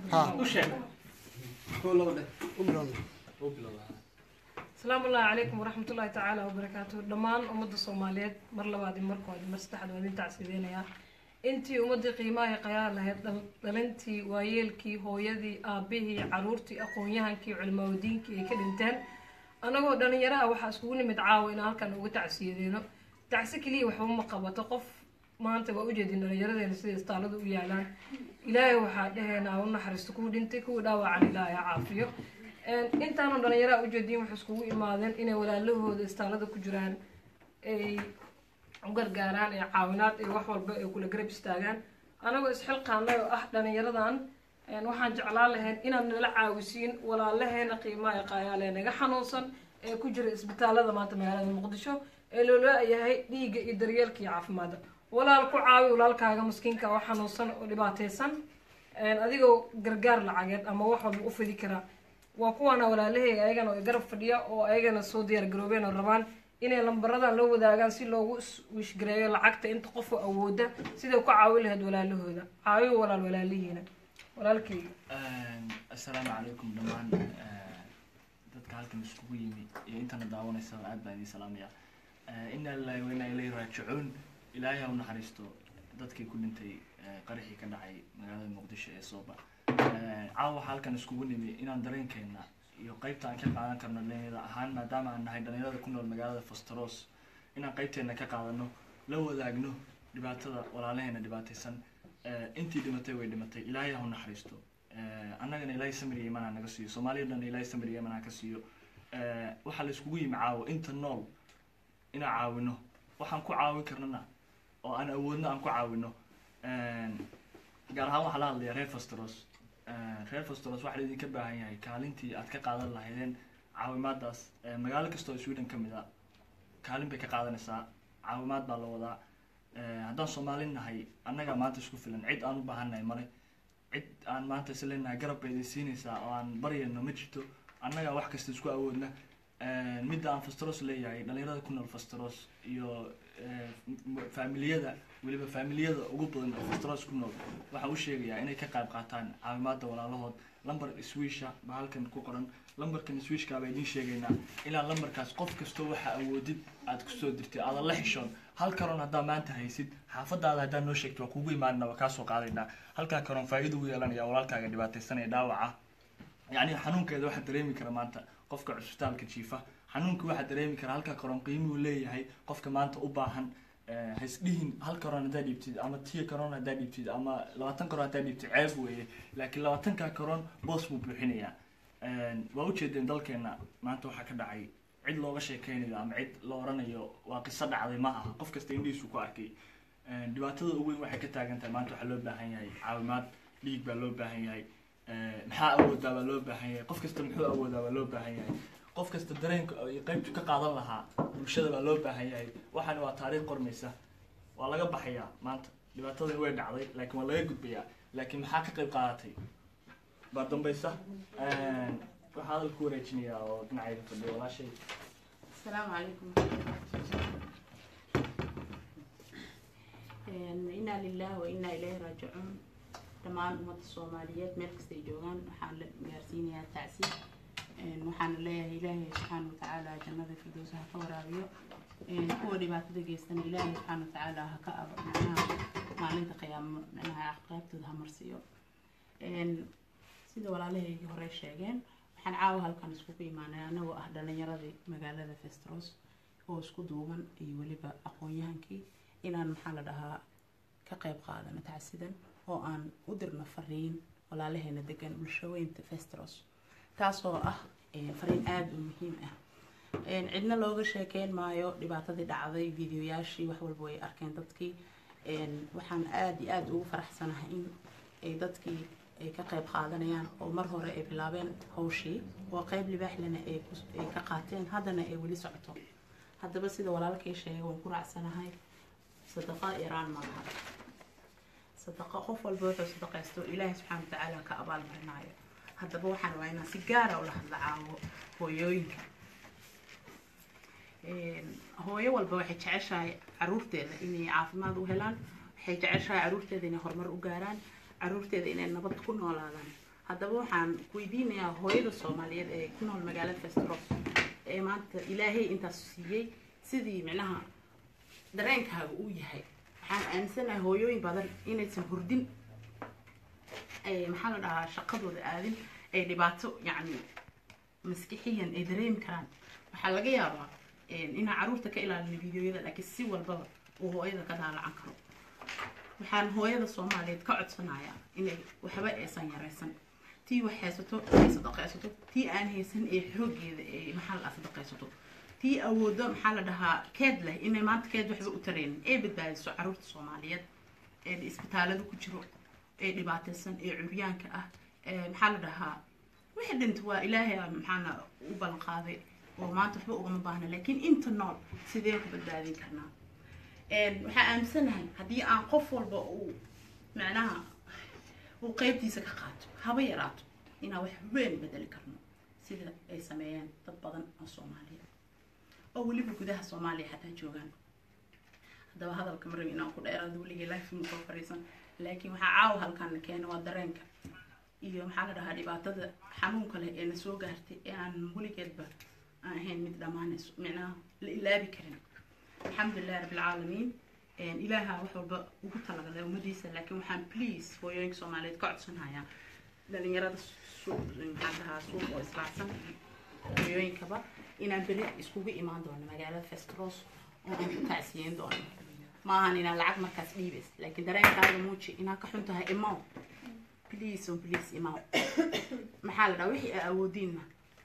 ها u sheeg u bilowna u bilowda asalaamu allahi calaykum waraxmat ullahi tacaala wabarakaatuhu dhammaan ummadda soomaaliyeed mar labaad iyo markood mar saddexaad waa idin tacsiideynayaa intii ummaddii qiimaha iyo qayaar lahayd dhal- dhalintii waayeelkii hooyadii aabihii caruurtii aqoon-yahankii culimaawadiinkii ay ka dhinteen anagoo dhalinyaro ah waxaa iskugu nimid caawa inaan halkan uga tacsiyadeeno tacsi keliya waxba ma qabato qof maanta waa ujeedin dhalinyaradeena sida istaaladu u yaalaan ilaahay waxaa dheheenaa u naxariisto kuwa dhintay kuwa dhaawacan ilaahay ha caafiyo Een, intaanu dhalinyaraha ujeediin waxay iskugu imaadeen inay walaalahooda istaalada ku jiraan ay u gargaaraan ee caawinaad iyo wax walba ay kula garab istaagaan anagoo isxilqaanay oo ah dhalinyaradan een, waxaan jeclaan lahayn inaad nala caawisiin walaalaheena qiimaha qaayaale naga xanuunsan ee ku jira isbitaalada maanta magaalada muqdisho ee loola yahay dhiigga iyo daryeelka iyo caafimaadda walaal ku caawi walaalkaaga maskiinka oo xanuunsan oo dhibaataysan een, adigoo gargaar lacageed ama wax walba u fidi karaa waa kuwaana walaalahey ayagana oo garab fadhiya oo ayagana soo diyaar garoobeen oo rabaan inay lambaradan la wadaagaan si loogu is- wishgareeyo lacagta inta qofoo awooda siday ku caawi lahayd walaalahooda caawiyo walaal walaalihiina walaalkeyga assalaamu calaykum dhammaan eh, dadka halkan iskugu yimi iyo intana daawanaysa aad baan idin salaamaya Eh, inna lillahi wa inna ilayhi raajicuun ilaahay ha u naxariisto dadkii ku dhintay eh, qaraxii ka dhacay magaalada muqdisho ee sooba Eh, caawa waxaa halkan iskugu nimi inaan dareenkeena iyo qeybta aan ka qaadan karno dhalinyarada ahaan maadaama aan nahay dhalinyarada ku nool magaalada fastaros inaan qeybteena ka qaadano la wadaagno dhibaatada walaalaheena dhibaataysan Eh, intii dhimatay way dhimatay ilaahay ha u naxariisto Eh, annagana ilaahay samir iyo iman ha naga siiyo soomaaliya dhan ilaahay samir iyo iman ha ka siiyo Eh, waxaa la iskugu yimi caawo inta nool inaan caawino waxaan ku caawin karnana oo aan awoodno aan ku caawino gaar ahaan waxaa la hadlaya reer fastros reer fastros waxaa laidinka baahan yahay kaalintii aad ka qaadan lahaydeen caawimaadaas Eh, magaalo kasta oo sweden ka mid a kaalin bay ka qaadanaysaa caawimaad baa la wadaa Eh, haddaan soomaali nahay annagaa maanta isku filan cid aan u baahannahay male cid aan maanta isleenahay garab bay idin siinaysaa oo aan baryayno ma jirto annagaa wax kasta isku awoodna Eh, midda aan fastros leeyahay dhalinyarada ku nool fastros iyo eh, m- faamiliyada weliba faamiliyada ugu badan oo fastros ku nool waxaan u sheegayaa inay ka qayb qaataan caawimaada walaalahood lambar swisha baa halkan ku qoran lambarkan swishka baa idiin sheegaynaa ilaa lambarkaas qof kastoo waxa awoodid aad kusoo dirtid aadan la xishoon hal karoon haddaa maanta haysid xaafadaada haddaa noo sheegto waa kugu imaanina waa kaasoo qaadaynaa halkaa karoon faa'iido u yeelanaya walaalkaaga dhibaataysanaya dhaawaca yacni xanuunkeeda waxaa dareemi kara maanta qofka cusbitaalka jiifa xanuunka waxaa dareemi kara halka karoon qiimuhu leeyahay qofka maanta u baahan Eh, ha isdhihin hal karoon haddaa dhiibtid ama tiya karoon haddaa dhiibtid ama labaatan karoon haddaa dhiibtid ceeb weeye laakiin labaatanka karoon boos buu buuxinayaa waa ujeedeen dalkeena maanta waxaa ka dhacay cid looga sheekeynayo ama cid la oranayo waa qiso dhacday ma aha qof kasta indhihiisu ku arkay Eh, dhibaatada ugu weyn waxay ka taagan tahay maanta waxaa loo baahan yahay caawimaad dhiig baa loo baahan yahay Eh, maxaa awoodaa baa loo baahan yahay qof kasta muxuu awoodaa baa loo baahan yahay qof kasta dareenka iyo qaybtu ka qaadan lahaa bulshada baa loo baahan yahay waxaana waa taariikh qormaysa waa laga baxayaa maanta dhibaatadani way dhacday laakiin waa laga gudbayaa laakiin maxaa ka qayb qaadatay baa dambaysa waxaa hadal ku wareejinayaa oo dhinacayda fadhiya walaashay السلام عليكم إنا لله وإنا إليه راجعون dhammaan ummadda soomaaliyeed meel kastay joogaan waxaan la gaarsiinayaa tacsiib waxaana leeyahay ilaahay subxaana watacaala jannada firdowsa ha ka waraabiyo kuwa dhibaatada geystana ilaahay subxaana watacaala ha ka abo macnaha maalinta qiyaamo macnaha aqaabtooda ha marsiiyo sida walaalahaygii hore sheegeen waxaan caawa halkan iskugu imaanay anagoo ah dhalinyaradii magaalada festros oo isku duuban iyo weliba aqoon-yahankii inaan maxaa la dhahaa ka qayb qaadano tacsidan oo aan u dirno fariin walaalaheena degan bulshaweynta festros taasoo ah eh, fariin aada u muhiim ah Een, cidna looga sheekeyn maayo dhibaatadii dhacday videoyaashii wax walba way arkeen dadkii Een, waxaan aada iyo aada ugu faraxsanahay in ay dadkii ay ka qayb qaadanayaan oo mar hore ay bilaabeen hawshii oo qayb libaaxlena ay ku- ay ka qaateen haddana ay weli socoto haddaba sida walaalkay sheegay waan ku raacsanahay sadaqa iraan maaha sadaqa qof walba wuxuu sadaqaysto ilaahay subxaana watacaala ka abaalmarinayo haddaba waxaan waa inaan si gaara ula hadla caawo hooyooyinka Een, hooyo walba waxay jeceshahay caruurteeda inay caafimaad u helaan waxay jeceshahay caruurteeda inay horumar u gaaraan caruurteeda inay nabad ku noolaadaan haddaba waxaan weydiinayaa hooyada soomaaliyeed ee ku nool magaalada festros ee maanta ilaahay intaas siiyey sidii micnaha dareenkaaga uu yahay waxaan aaminsanahay hooyooyin badan inaysan hurdin ay maxaa la dhahaa shaqadooda aadin ay dhibaato yacni maskixiyan ay dareemi karaan waxaa laga yaabaa inaan caruurta ka ilaalino videoyada laakiin si walbaba uu hooyada ka daalacan karo waxaan hooyada soomaaliyeed ka codsanayaa inay waxba aysan yaraysan tii wax haysato ay sadaqaysato tii aan haysan ee xoogeeda ee maxaa la sadaqaysato tii awoodo maxaa la dhahaa keed leh inay maanta keed waxba u tareynin ee badbaadiso caruurta soomaaliyeed ee isbitaalada ku jiro ee dhibaataysan ee curyaanka ah ee maxaa la dhahaa wixii dhinta waa ilaahay maxaana u ballan qaaday oo maanta waxba ugama baahna laakiin inta nool sideen ku badbaadin karnaa waxaa aaminsanahay haddii aan qof walba uu macnaha uu qeybtiisa ka qaato haba yaraato inaan wax weyn bedeli karno sida ay sameeyeen dad badan oo soomaaliya oo weliba gudaha soomaaliya xataa joogaan haddaba hadalka marabi inaan ku dheeraado weligii life ma soo fariisan laakiin waxaa caawa halkan keena waa dareenka iyo maxaa la dhahaa dhibaatada xanuunka leh ee na soo gaartay ee aan weligeedba aan ahayn mid dhammaanayso micnaha la ilaabi karin alxamdulilahi rabbilcaalamiin ilaaha wax walba ugu talagalay ummadiisa laakiin waxaan please hooyooyinka soomaaliyeed ka codsanayaa dhalinyarada suuq maxaa dhahaa suuq oo islaacsan hooyooyinkaba inaan beri iskugu imaan doono magaalada festros oo aan ku tacsiyeyn doono maahan inaan lacag markaas dhiibays laakiin dareenkaaga muuji inaan ka xun tahay imaw please on please imaw maxaa la dhahaa wixii aa awoodiinna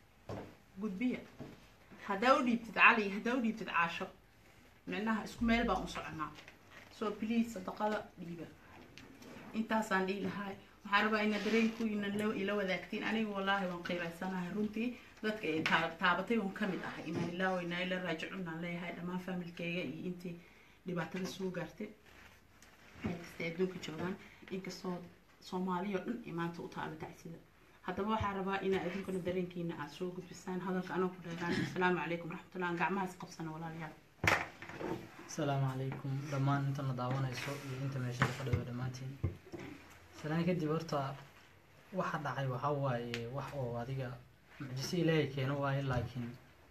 gudbiya haddaa u dhiibtid cali haddaa u dhiibtid caasho micnaha isku meel baan u soconaa so please sadaqada dhiiba intaasaan dhihi lahaa waxaan rabaa ina dareenkuyna ila wadaagtiin aniga wallaahi waan qeybaysanahay runtii dadka ay taabatay un ka mid ahay inaan ilaa waynaa ila raajicun aan leeyahay dhammaan familkeyga iyo intii dhibaatada soo gaartay meel kasta adduunka joogaan inkastoo soomaaliya oo dhan ay maanta u taalo tacsida haddaba waxaan rabaa inaa idinkuna dareenkiina aad soo gudbisaan hadalka anoo ku dheeraan asalaamu calaykum waraxmatullah aan gacmahaas qabsana walaalayaal asalaamu calaykum dhammaan intana daawanayso iyo inta meesha ka fadhido dhammaantiin salaan kadib horta waxa dhacay waxaa waaye wax oo adiga mucjiso ilaahay keeno waaye laakiin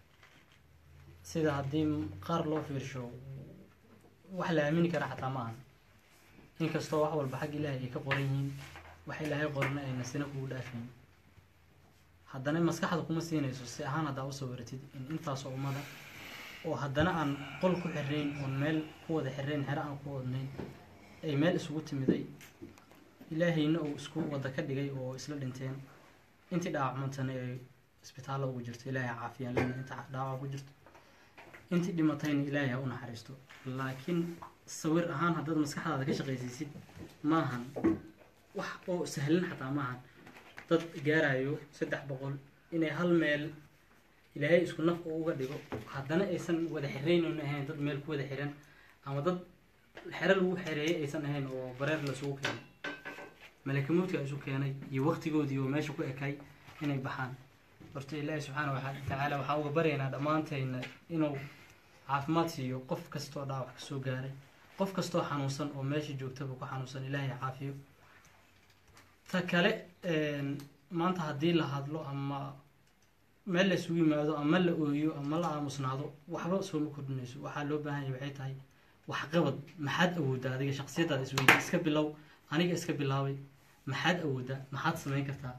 sida haddii qaar loo fiirsho wax la aamini kara xataa ma ahan inkastoo wax walba xag ilaahay ay ka qoran yihiin wax ilaahay qorna ayna sina kugu dhaafayn haddana maskaxda kuma siinayso si ahaan haddaa usoo waratid in intaasoo ummada oo haddana aan qol ku xirnayn oon meel ku wada xirnayn xero aan ku wadnayn ay meel isugu timiday ilaahayna uu isku wada ka dhigay oo isla dhinteen intii dhaawacmantana ay isbitaallo ugu jirto ilaahay caafiyaan lena inta dhaawac ku jirto intii dhimatayna ilaahay ha u naxariisto laakiin sawir ahaan haddaad maskaxdaada ka shaqaysiisid maahan wax oo sahlan xataa maahan dad gaarayo saddex boqol inay hal meel ilaahay isku naf uu uga dhigo haddana aysan wada xiraynon ahayn dad meel ku wada xiran ama dad xero lagu xereeyay aysan ahayn oo bareer lasugu keenay malakamoodka isu keenay iyo waqtigoodii oo meesha ku ekay inay baxaan horta ilaahi subxaana watacaala waxaan uga baryaynaa dhammaantayna inuu caafimaad siiyo qof kastoo dhaawac kasoo gaaray qof kastoo xanuunsan oo meesha joogtaba ku xanuunsan ilaahay caafiyo ta kale maanta haddii la hadlo ama meel la isugu yimaado ama la ooyo ama la aamusnaado waxba sooma kordhinayso waxaa loo baahan yahay waxay tahay waxqabad maxaad awooddaa adiga shaqsiyadaada isweydi iska bilow aniga iska bilaabay maxaad awooddaa maxaad samayn kartaa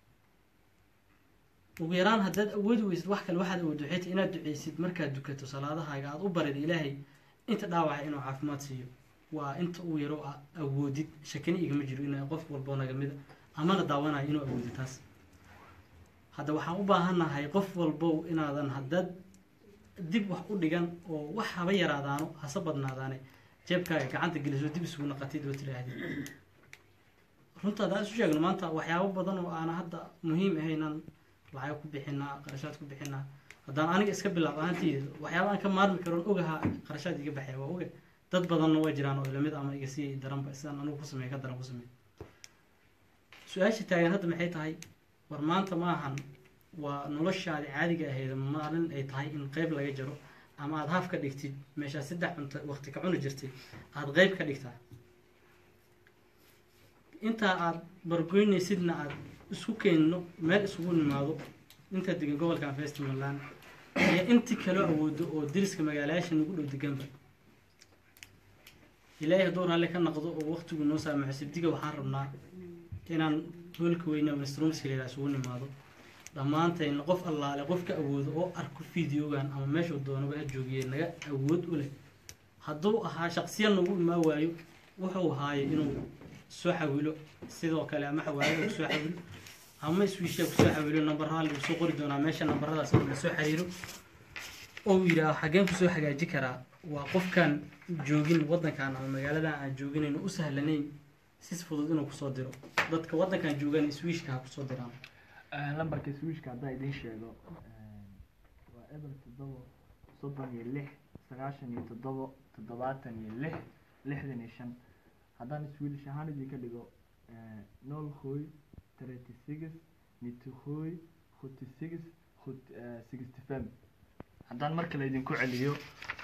ugu yaraan haddaad awoodi weysid wax kale waxaad awoodda waxay tahay inaad duceysid markaad dukato salaadahaaga aada u barid ilaahay inta dhaawaca inuu caafimaad siiyo waa inta uu yaro awoodid shakini igama jiro in qof walboo nagamida amana daawanayo inuu awoodi taas hadda waxaan u baahannahay qof walbow inaadan haddaad dib wax u dhigan oo wax haba yaraadaano hase badnaadaane jeebkaaga gacanta geliso dib isugu naqatid oo tidhaahdid runta haddaan isu sheegno maanta waxyaabo badan oo aana hadda muhiim ahaynaan lacag ku bixinaa qarashaad ku bixinaa haddaan aniga iska bilaab ahaanteyda waxyaaba aan ka maarmi karoon ogaha qarashaad iga baxaya waa oga dad badanna waa jiraan oo ilamid ama iga sii daranba sidaan anigu ku sameey ka daran ku sameey su-aasha taagan hadda maxay tahay war maanta maahan waa noloshaadi caadiga ahayd maalin ay tahay in qeyb laga jaro ama aada haaf ka dhigtid meeshaa saddex cunto waqti ka cuni jirtay aada qeyb ka dhigtaa intaa aada bargoynaysidna aada isku keenno meel isugu nimaado inta degan gobolkan festivalland iyo intii kaloo awoodo oo deriska magaalayaasha nagu dhow deganba ilaahay hadduu raalli ka naqdo oo waqtigu noo saamaxo sibdiga waxaan rabnaa inaan hoolka weyne minstrumska leedaa isugu nimaado dhammaantayna qof allaale qof ka awoodo oo arko videogan ama meeshuu doonaba ha joogiye naga awood u leh hadduu ahaa shaqsiya nagu imaa waayo wuxuu ahaaye inuu soo xawilo sidoo kale ama xawaalada kusoo xawilo ama iswiisha kusoo xawilo nambaraha lagu soo qori doonaa meesha nambaradaas oo lasoo xiriiro oo yidhaaho xageen kusoo hagaaji karaa waa qofkaan joogin waddankan ama magaaladan aan jooginayn oo u sahlanayn si fudud inuu kusoo diro dadka waddankan joogan iswiishka ha kusoo diraan lambarka swishka haddaa idiin sheego waa eber toddobo soddon iyo lix sagaashan iyo toddobo toddobaatan iyo lix lixdan iyo shan haddaan swedish ahaan idinka dhigo nol hoy thirty six nity hoy forty six sixty fem haddaan mar kale idinku celiyo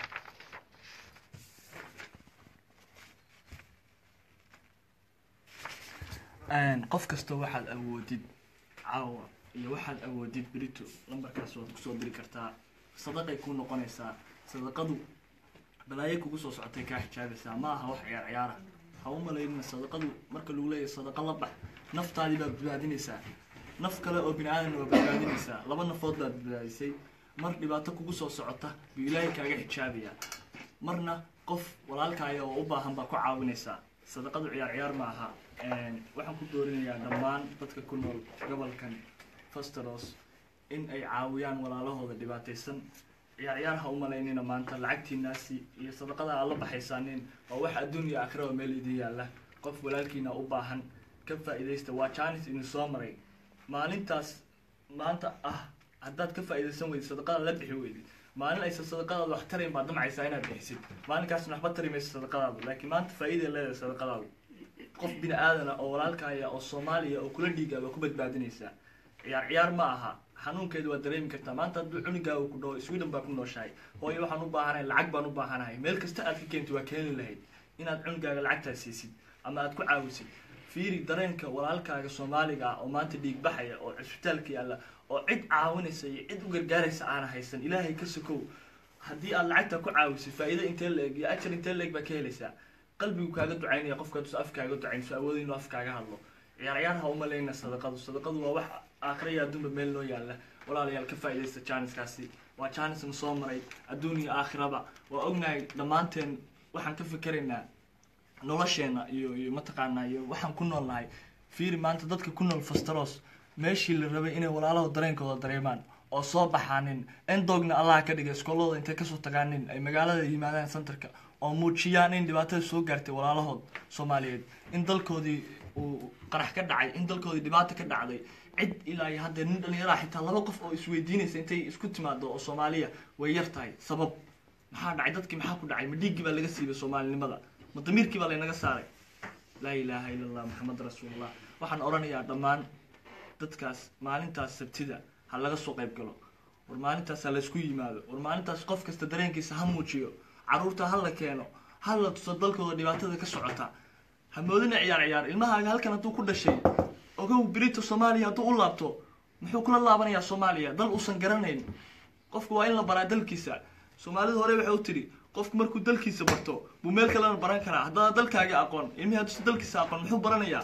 qof kasta waxaad awoodid caawa iyo waxaad awoodid berito lambarkaas waad kusoo diri kartaa sadaqay kuu noqonaysaa sadaqadu balaayo kugu soo socotay kaa xijaabaysaa ma aha wax ciyaar ciyaara ha u malaynina sadaqadu marka lagu leeyahay sadaqa la bax naftaadii baad badbaadinaysaa naf kale oo bini aadanna waa badbaadinaysaa laba nafood baad badbaadisay mar dhibaato kugu soo socota buu ilaahay kaaga xijaabayaa marna qof walaalkaaya oo u baahan baa ku caawinaysaa sadaqadu ciyaar ciyaar ma aha waxaan ku doorinayaa dhammaan dadka ku nool gobolkan fasteros in ay caawiyaan walaalahooda dhibaataysan ciyaar ciyaar ha u malaynina maanta lacagtiinaasi iyo sadaqada aad la baxaysaanin waa wax adduun iyo aakhiraba meel idin yaalla qof walaalkiina u baahan ka faa'iidaysta waa jaanis idin soo maray maalintaas maanta ah haddaad ka faa'iidaysan weydid sadaqada la bixi weydid maalin aysan sadaqadaada wax tarayn baad damcaysaa inaad bixisid maalinkaasna waxba tari maysa sadaqadaada laakiin maanta faa'iiday leedahay sadaqadaada qof bini aadana oo walaalkaaya oo soomaaliya oo kula dhiigaa waa ku badbaadinaysaa ciyaar ciyaar ma aha xanuunkeedu waa dareemi kartaa maanta hadduu cunugaaga ku dhaho sweden baa ku nooshahay hooyo waxaan u baahanahay lacag baan u baahanahay meel kasta aad ka keentid waa keeni lahayd inaad cunugaaga lacagtaas siisid ama aad ku caawisid fiiri dareenka walaalkaaga soomaaliga ah oo maanta dhiig baxaya oo cisbitaalka yaalla oo cid caawinaysa iyo cid u gargaaraysa aana haysan ilaahay ka sokow haddii aad lacagta ku caawisid faa'iido intee la eg iyo ajar intee la eg baa ka helaysaa qalbigu kaaga ducaynaya qofka haduusa af kaaga ducayn su awooda inuu af kaaga hadlo ciyaar ciyaar ha umalayna sadaqadu sadaqadu waa wax aakhira iyo adduunba meel noo yaalla walaalayaal ka faa'iidaysta jaaniskaasi waa jaanisna soo maray adduun iyo aakhiraba waa ognahay dhammaanteen waxaan ka fikeraynaa nolosheena iyo iyo mataqaanaa iyo waxaan ku nool nahay fiiri maanta dadka ku nool fastaros meeshii la rabay inay walaalaho dareenkooda dareemaan oo soo baxaanin endogna allah ka dhigay iskoolada intay kasoo tagaanin ay magaalada yimaadaan centerka oo muujiyaan in dhibaatada soo gaartay walaalahood soomaaliyeed in dalkoodii uu qarax ka dhacay in dalkoodii dhibaato ka dhacday cid ilaa iyo haddee nin dhalinyaraha xitaa laba qof oo isweydiinaysa intay isku timaado oo soomaaliya way yar tahay sabab maxaa dhacay dadkii maxaa ku dhacay ma dhiiggii baa laga siibay soomaalinimada ma damiirkii baa laynaga saaray laa ilaaha ila allah maxamed rasuulullah waxaan odhanayaa dhammaan dadkaas maalintaas sabtida ha laga soo qayb galo war maalintaas ha laysku yimaado war maalintaas qof kasta dareenkiisa ha muujiyo caruurta ha la keeno ha la tuso dalkooda dhibaatada ka socota ha moodina ciyaar ciyaar ilmahaaga halkan hadduu ku dhashay ogow birita soomaaliya hadduu u laabto muxuu kula laabanayaa soomaaliya dal uusan garanayn qofku waa in la baraa dalkiisa soomaalida hore waxay u tidhi qofku markuu dalkiisa barto buu meel kalena baran karaa haddana dalkaaga aqoon ilmihii hadduusan dalkiisa aqoon muxuu baranayaa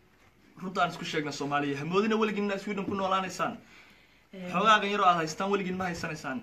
runta aan isku sheegna soomaaliya ha moodina weligiin inaad sweden ku noolaanaysaan xoogaagan yaroo aad haystaan weligiin ma haysanaysaan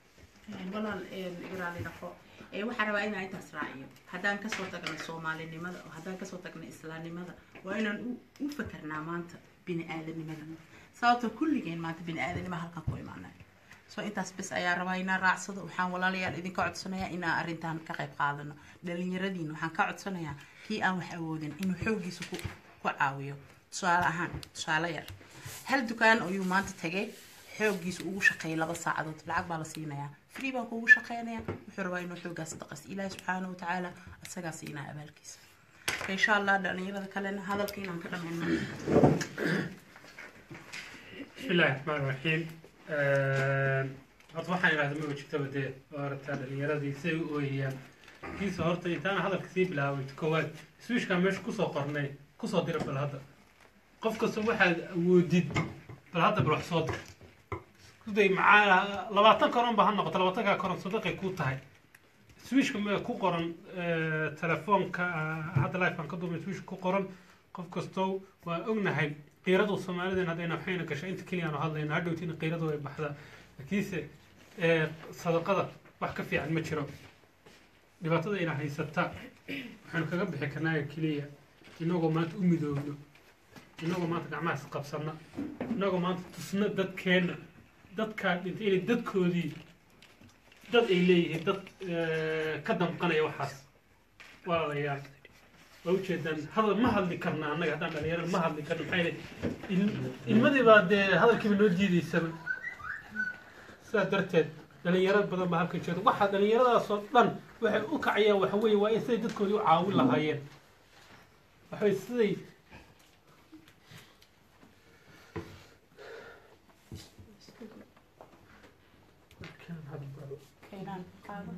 walaal ibraali dhaqo waxaan rabaa inaan intaas raaciyo haddaan kasoo tagnay soomaalinimada oo haddaan kasoo tagnay islaamnimada waa inaan u fakernaa maanta bini aadanimada sababto kulligeen maanta bini aadanima halkan ku imaanay so intaas bes ayaa rabaa inaan raacsado waxaan walaalayaal idinka codsanayaa inaan arrintan ka qayb qaadano dhalinyaradiina waxaan ka codsanayaa kii aan wax awoodin inuu xooggiisa ku ku caawiyo tusaale ahaan tusaale yar hal dukaan ayuu maanta tagay xooggiisa ugu shaqeeyay laba saacadood lacag baa la siinayaa free baan kuugu shaqeynaya wuxuu rabaa inuu xooggaas daqas ilaahi subxaana wa tacaala asagaa siinaa abaalkiisa insha allah dhalinyarada kalena hadalka inaan ka dhameyno بسم الله الرحمن الرحيم horta waxaan idhahda ma jirtaba dee oo aragtaa dhalinyaradii siday u ooyayaan kiisa horta intaan hadalka sii bilaabay koowaad swishkaa meesha kusoo qornay kusoo dira bal hadda qof kasta waxaad awoodid bal hadda bal wax soo dir iskuday macaa labaatan koron ba ha noqoto labaatankaa koron sadaqay ku tahay swishka ma ku qoran eh, telefoonka ah, hadda lifean ka duubay swishka ku qoran qof kastow waa ognahay qiiradu soomaalideen haddayna waxayna gashay inta keliya aanu hadlayna hadhowtiina qiiradu way baxdaa laakiinse eh, sadaqada wax ka fiican ma jiro dhibaatada ina haysata waxaanu kaga bixi karnaa keliya inagoo maanta u midoobno inagoo maanta gacmaha isqabsana inagoo maanta tusna dadkeenna dadkaa dhintay inay dadkoodii dad ay leeyihiin dad eh, ka damqanaya waxaas walaalayaal waa ujeedaan hadal ma hadli karna annaga haddaan dhalinyarada ma hadli karna maxaa yeelay il- ilmadii baa dee hadalkiiba noo diidaysaba sidaa darteed dhalinyaro badan baa halkan jeeda waxaa dhalinyaradaasoo dhan waxay u kacayaan waxa weeye waa in siday dadkoodii u caawin lahaayeen waxa weye siday keenaan qaado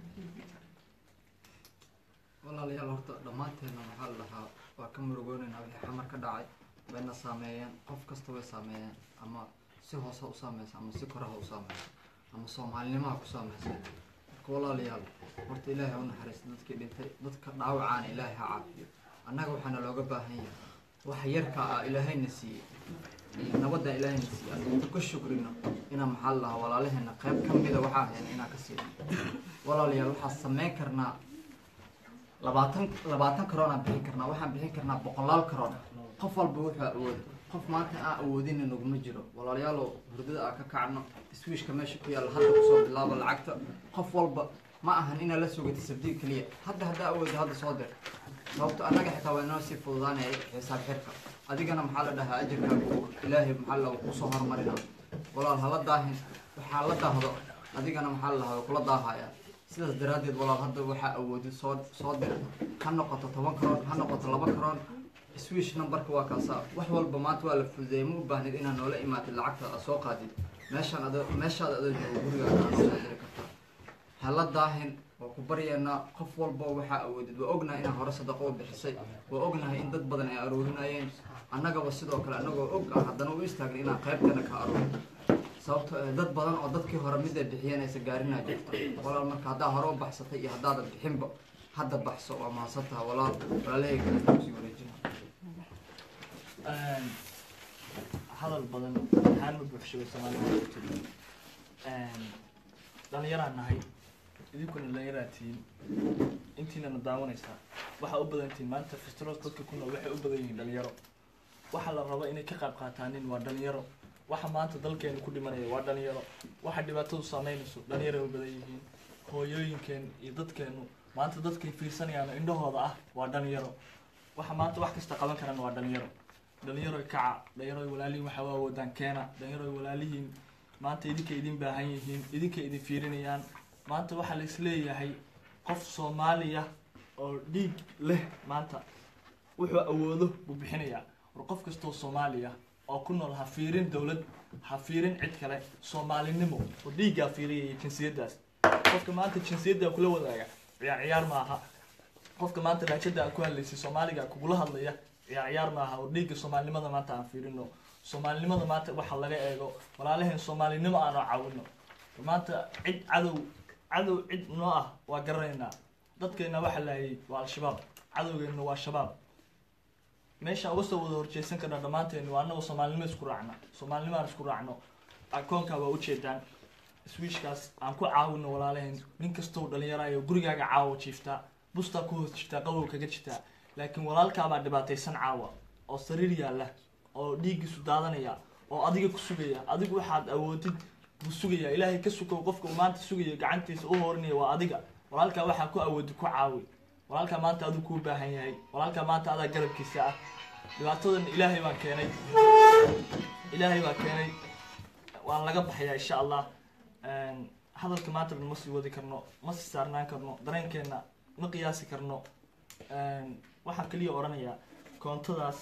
walaalayaal horta dhammaanteena waxaa la dhahaa waa ka murugoonayna wixii xamar ka dhacay wayna saameeyeen qof kasta way saameeyeen ama si hoose ha u saameysa ama si kore ha u saameysa ama soomaalinimaha ku saameysa marka walaalayaal horta ilaahay ha u naxariista dadkii dhintay dadka dhaawacaana ilaahay ha caafiyo annaga waxaana looga baahan yahay wax yarka ah ilaahayna siiyey iyo nabadda ilaahayna siiyey aan inta ka shukrino inaan maxaa la dhahaa walaalaheena qayb ka mida waxaa hayna inaan ka siino walaalayaal waxaa sameyn karnaa labaatan labaatan karoon aan bixin karnaa waxaan bixin karnaa boqolaal karoon qof walba wuxuu awooda qof maanta aan awoodina naguma jiro walaalayaalow hurdada aan ka kacno swiishka meesha ku yaalla hadda kusoo bilaabo lacagta qof walba ma ahan inaad la sugata sabdiil keliya hadda haddaa awooda hadda soo dir sababto annaga xitaa waa inoo sii fududaanaya xisaab xirka adigana maxaa la dhahaa ajarkaaga uu ilaahay maxaa la kusoo hormarina walaal hala daahin waxaa la daahdo adigana maxaa la dhahaa way kula daahaya sidaas daraaddeed walaal hadda waxaa awoodid soo soo dir ha noqoto toban karoon ha noqoto laba karoon swish numberka waa kaasa wax walba maanta waa la fududeeyay ma u baahnid inaad noola imaatid lacagta aad soo qaadid meeshaan ado meeshaada adoo joogo gurigaaga aad soo diri kartaa hala daahin waa ku baryaynaa qof walba waxaa awoodid waa ognahay inaa hore sadaqo u bixisay waa ognahay in dad badan ay aroorinayeen annagaba sidoo kale annagoo og ah haddana u istaagna inaan qaybtana ka aroorin sababto eh, dad badan oo dadkii hore mid ay bixiyeen aysa gaarinaa jirta walaal marka haddaa hore u baxsatay iyo haddaadan bixinba hadda baxso waa mahadsan taha walaal walaalahey kale kusii wareejina Een, hadal badan waxaan ma buuxshabay soomaalida ku tiri Een, dhallinyaraan nahay idinkuna dhallinyaraa tihiin intiinana daawanaysaa waxaa u badan tihiin maanta festiroos dadka ku nool waxay u badan yihiin dhalinyaro waxa la rabo inay ka qayb qaataanin waa dhalinyaro waxa maanta dalkeenu ku dhimanaya waa dhalinyaro waxa dhibaatadu saameynayso dhalinyaro u badan yihiin hooyooyinkeen iyo dadkeenu maanta dadkay fiirsanayaan indhahooda ah waa dhalinyaro waxa maanta wax kasta qaban karaan waa dhalinyaro dhalinyaro kaca dhalinyaro walaalihiin waxa waa awoodaan keena dhalinyaro walaalihiin maanta idinkay idin baahan yihiin idinkay idin fiirinayaan maanta waxaa la isleeyahay qof soomaaliya oo dhiig leh maanta wuxuu awoodo buu bixinayaa war qof kastoo soomaaliya oo ku nool ha fiirin dowlad ha fiirin cid kale soomaalinimo oo dhiiggaa fiiriyaya jinsiyaddaas qofka maanta jinsiyaddaa kula wadaaga ciyaar ciyaar maaha qofka maanta raajada aad ku hadlaysay soomaaliga kugula hadlaya ciyaar ciyaar maaha oo dhiigga soomaalinimada maanta aan fiirino soomaalinimada maanta waxa laga eego walaalaheen soomaalinimo aan oo caawino maanta cid cadow cadow cid noo ah waa garanaynaa dadkeena waxa laayay waa al-shabaab cadowgeena waa shabaab meesha uga soo wada horjeesan karna dhammaanteen waa anagoo soomaalinimo isku raacna soomaalinimo aan isku raacno akoonka waa ujeedaan swishkaas aan ku caawino walaalaheen nin kastoo dhalinyaraayo gurigaaga caawa jiiftaa bustaa ku hoos jirtaa qabow kaga jirtaa laakiin walaalkaabaa dhibaataysan caawa oo sariir yaalla oo dhiiggiisu daadanaya oo adiga ku sugaya adigu waxaad awoodid buu sugaya ilaahay ka sukow qofka uu maanta sugaya gacantiisa u hoorinaya waa adiga walaalkaa waxaa ku awoodid ku caawi walaalkaa maanta aduu kuu baahan yahay walaalkaa maanta adaa garabkiisa ah dhibaatadan ilaahay baa keenay ilaahay baa keenay waan laga baxayaa insha allah hadalka maanta dhan ma sii wadi karno ma sii saarnaan karno dareenkeena ma qiyaasi karno waxaan kaliya odhanayaa koontadaas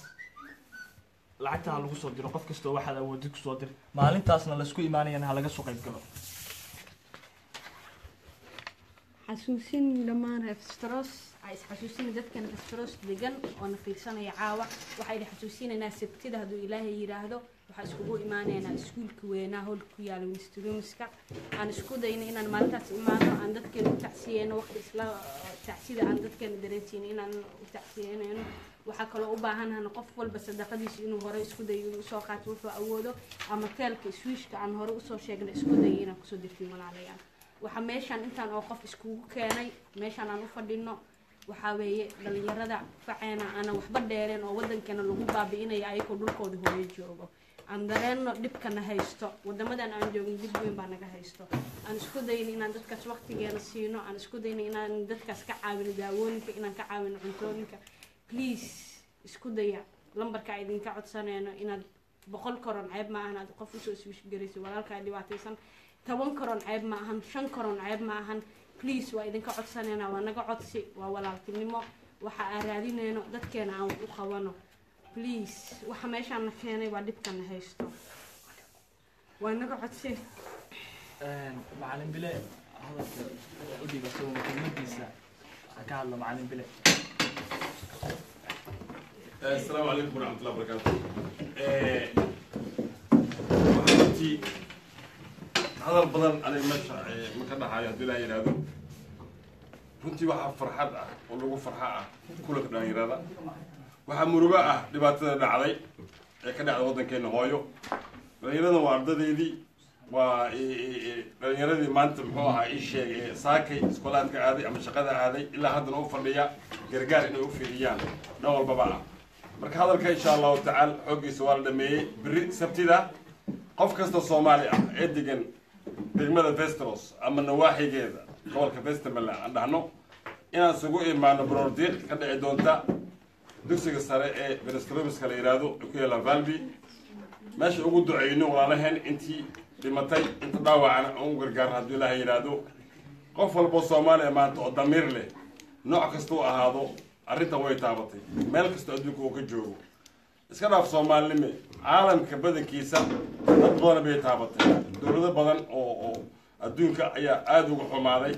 lacagta ha lagu soo diro qof kastoo waxaad awoodid kusoo dir maalintaasna laisku imaanayana ha laga soo qayb galo xasuusin dhammaan refstros waxaa isxasuusinaya dadkan asfaroos degan oo na fiirsanaya caawa waxaa idin xasuusinaynaa sabtida hadduu ilaahay yidhaahdo waxaa iskugu imaanaynaa iskuulka weynaa howlka ku yaala winstrumiska aan isku dayno inaan maalintaas imaano aan dadkeena u tacsiyeyno waqti isla tacsida aan dadkeena dareensiino inaan u tacsiyeynayno waxaa kaloo u baahanahana qof walba sadaqadiisa inuu hore isku dayo inuu usoo qaato wuxuu awoodo ama teelka swiishka aan hore usoo sheegnay isku dayo inaan kusoo dirtiin walaalayaal waxaa meeshaan intaan oo qof iskugu keenay meeshaan aan u fadhino waxaa weeye dhalinyarada faceena aanan waxba dheereen oo wadankeena lagu baabi'inaya ayagoo dhulkooda hooyo joogo aan dareenno dhibkana haysto wadamadan aan joogin dib weyn baa naga haysto aan isku dayno inaan dadkaas waqtigeena siino aan isku dayno inaan dadkaas ka caawino daawooyinka inaan ka caawino cuntooyinka please isku daya lambarka idinka codsanayno inaad boqol koron ceeb ma ahan aad qof usoo iswishgarayso walaalkaa dhibaataysan toban koron ceeb ma ahan shan koron ceeb ma ahan please waa idinka codsanayna waa naga codsi waa walaaltinimo waxa aan raadinayno dadkeena aan wax u qabano please waxa meeshaan na keenay waa dhibkana haysto waa naga codsi macalin bile hadalka u dhibato kelmadiisa ha ka hadlo macalin bile السلام عليكم ورحمة الله وبركاته. وحنتي هذا البدن أنا مش ما كنا حياة دلا ينادو. runtii waxaa farxad ah oo lagu farxa ah kulanka dhalinyarada waxaa murugo ah dhibaatada dhacday ee ka dhacda waddankeena hooyo dhalinyarada waa ardadeydii waa dhalinyaradii maanta muxuu ahaa ii sheegay saakay iskoolaadka aaday ama shaqada aaday ilaa haddana u fadhiya gargaar inay u fiiriyaan dhan walbaba ah marka hadalka insha allahu tacaala xooggiisa waa la dhameeyey berri sabtida qof kasta soomaali ah ee degan degmada vestros ama nawaaxigeeda gobolka vestermaland aan dhahno inaan isugu imaano brordiiq ka dhici doonta dugsiga sare ee venestromiska la yidhaahdo ee ku yaalla valby meesha ugu duceyno walaalaheen intii dhimatay inta dhaawacana aan u gargaarno hadduu ilaaha yidhaahdo qof walboo soomaaliya maanta oo damiir leh nooc kasta u ahaado arrintan way taabatay meel kastoo adduunka uu ka joogo iska dhaaf soomaalinime caalamka badankiisa dad badan bay taabatay dowlado badan oo oo adduunka ayaa aada uga xumaaday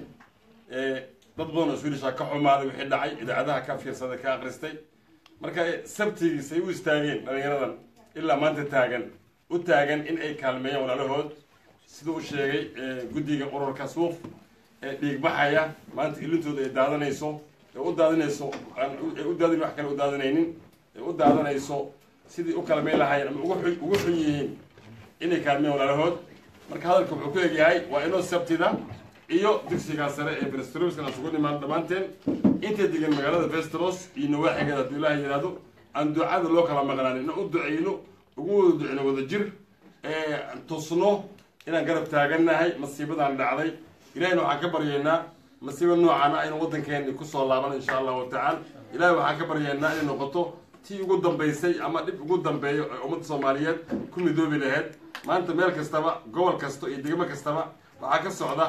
dad badan oo swiilisha ka xumaaday wixii dhacay idaacadaha ka fiirsaday ka akhristay marka sabtigiisay u istaageen dhalinyaradan ilaa maanta taagan u taagan in ay kaalmeeyaan walaalahood sida u sheegay guddiga ururka suuf ee dhiigbaxaya maanta ilintooda ay daadanayso ee u daadinayso ay u daadin wax kale u daadanaynin ee u daadanayso sidii u kaalmeyn lahaayeen ama ugu xun ugu xun yihiin inay kaalmeeyaan walaalahood marka hadalka wuxuu ku egyahay waa inoo sabtida iyo dugsigaa sare ee venestromiskana isugu nimaan dhammaanteen intay degan magaalada vestros iyo nawaaxigeeda hadduu ilaaha yidhaahdo aan ducada loo kala maqnaan inaan u duceyno ugu wada duceyno wada jir ee tusno inaan garab taagannahay masiibadan dhacday ilahayna waxaan ka baryaynaa masiiba noocaana aynu waddankeeni kusoo laaban insha allahu tacaala ilahay waxaan ka baryaynaa inay noqoto tii ugu dambaysay ama dhib ugu dambeeyo ee ummadda soomaaliyeed ku midoobi lahayd maanta meel kastaba gobol kasta iyo degmo kastaba waxaa ka socda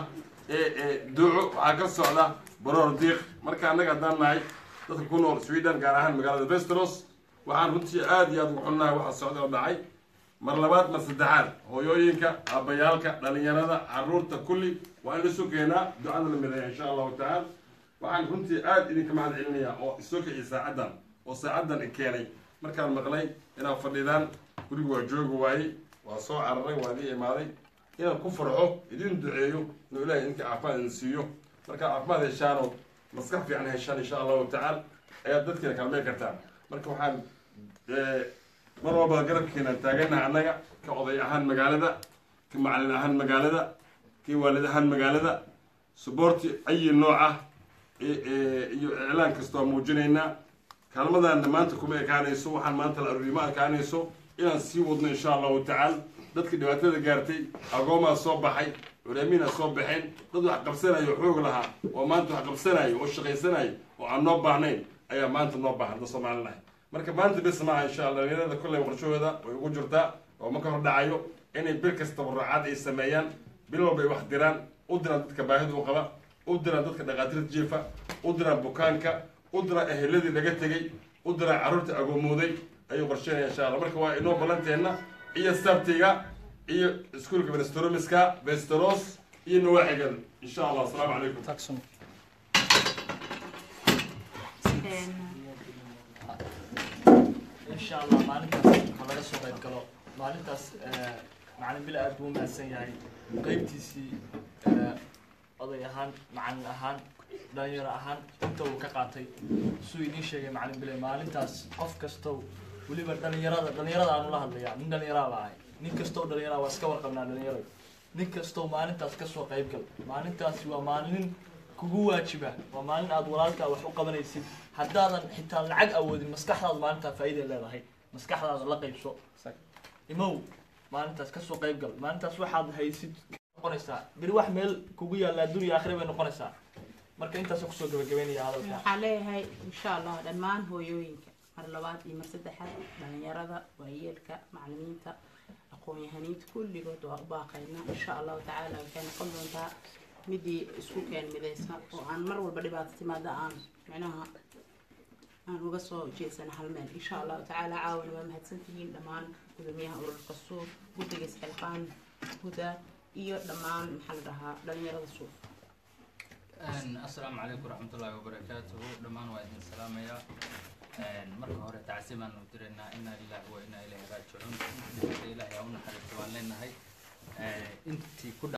duco waxaa ka socda baroor diiq marka annaga haddaan nahay dadka ku nool sweden gaar ahaan magaalada vestros waxaan runtii aada iyo aada ugu xunnahay waxa socda oo dhacay mar labaad mar saddexaad hooyooyinka aabbayaalka dhalinyarada caruurta kulli waa in la sugeenaa ducada la mideeya insha allahu tacaala waxaan runtii aada idinka mahad celinayaa oo isoo kiciy saacaddan oo saacaddan i keenay markaan maqlay inaad fadhidaan guriga waa joogi waayey waa soo cararay waa idin imaaday inaan ku farxo idin duceeyo inuu ilahay idinka caafimaad idin siiyo markaa caafimaad heshaanoo maskax fiican heshaan insha allahu tacaala ayaad dadkiina kaalmeen kartaan marka waxaan mar walba garabkeenaan taaganaha annaga ka oday ahaan magaalada ka macalin ahaan magaalada ka waalid ahaan magaalada suboorti ayi nooc ah iyo iclaan kasta waa muujinaynaa kaalmadaana maanta kuma ekaanayso waxaan maanta la aruuriyo ma ekaanayso inaan sii wadno insha allahu tacaala dadkii dhibaatada gaartay agoomaa soo baxay culaamiina soo baxeen dad wax qabsanayo xoog lahaa oo maanta wax qabsanayo oo shaqaysanayo oo aan noo baahnayn ayaa maanta noo baahan da soomaalinahay marka maanta bis maaha insha allah dhalinyarada kolley qorshahooda way ugu jirtaa oo ma ka hor dhacayo inay bil kastaba raacaad ay sameeyaan bil walba ay wax diraan u diraan dadka baahida u qaba u diraan dadka dhaqaatiirta jiifa u diraan bukaanka u diraan eheladii laga tegey u diraan carruurta agoomooday ayuu qorsheynaya insha allah marka waa inoo ballanteenna iyo sabtiga iyo iskuolka venestromiska vesteros iyo nawaaxigan insha allah asalaamu calaykum insha allah maalintaas ha laga soo qayb galo maalintaas eh, macalin bile aad buu umahadsan yahay qeybtiisii eh, oday ahaan macalin ahaan dhalinyaro ahaan inta uu ka qaatay suu idiin sheegay macalin bile maalintaas qof kastow weliba dhalinyarada dhalinyarada aan ula hadlayaa nin dhalinyaraa baa ahay nin kastow dhalinyara waa iska warqabnaa dhalinyarada nin kastow maalintaas kasoo qayb gal maalintaasi waa maalin kugu waajiba waa maalin aad walaalkaa wax u qabanaysid haddaadan xitaa lacag awoodin maskaxdaada maalintaa faa'iiday leedahay maskaxdaada la qaybso imow maalintaas kasoo qayb gal maalintaas waxaad haysid noqonaysaa beri wax meel kugu yaalla addunya aakhira bay noqonaysaa marka intaasoo kusoo gabagabeynaya hadalka waxaan leeyahay insha allah dhammaan hooyooyinka mar labaad iyo mar saddexaad dhalinyarada waayeelka macalimiinta aqoon-yahaniinta kulligood waa u baaqaynaa insha allahu tacaala waxay noqon doontaa midii isku keen midaysa oo aan mar walba dhibaato timaada aan micnaha aan uga soo jeedsana hal meel insha allahu tacaala caawana waa mahadsantihiin dhammaan gudoomiyaha ururka suuf guddiga isxilqaan huda iyo dhammaan maxaa la dhahaa dhalinyarada suuf asalaamu calaykum waraxmatullaahi wabarakaatuhu dhammaan waa idin salaamayaa marka hore tacsi baan u diraynaa inaa lillahi wa inaa ilayhi raajicuun ilaahay ha u naxariisto waan leenahay intii ku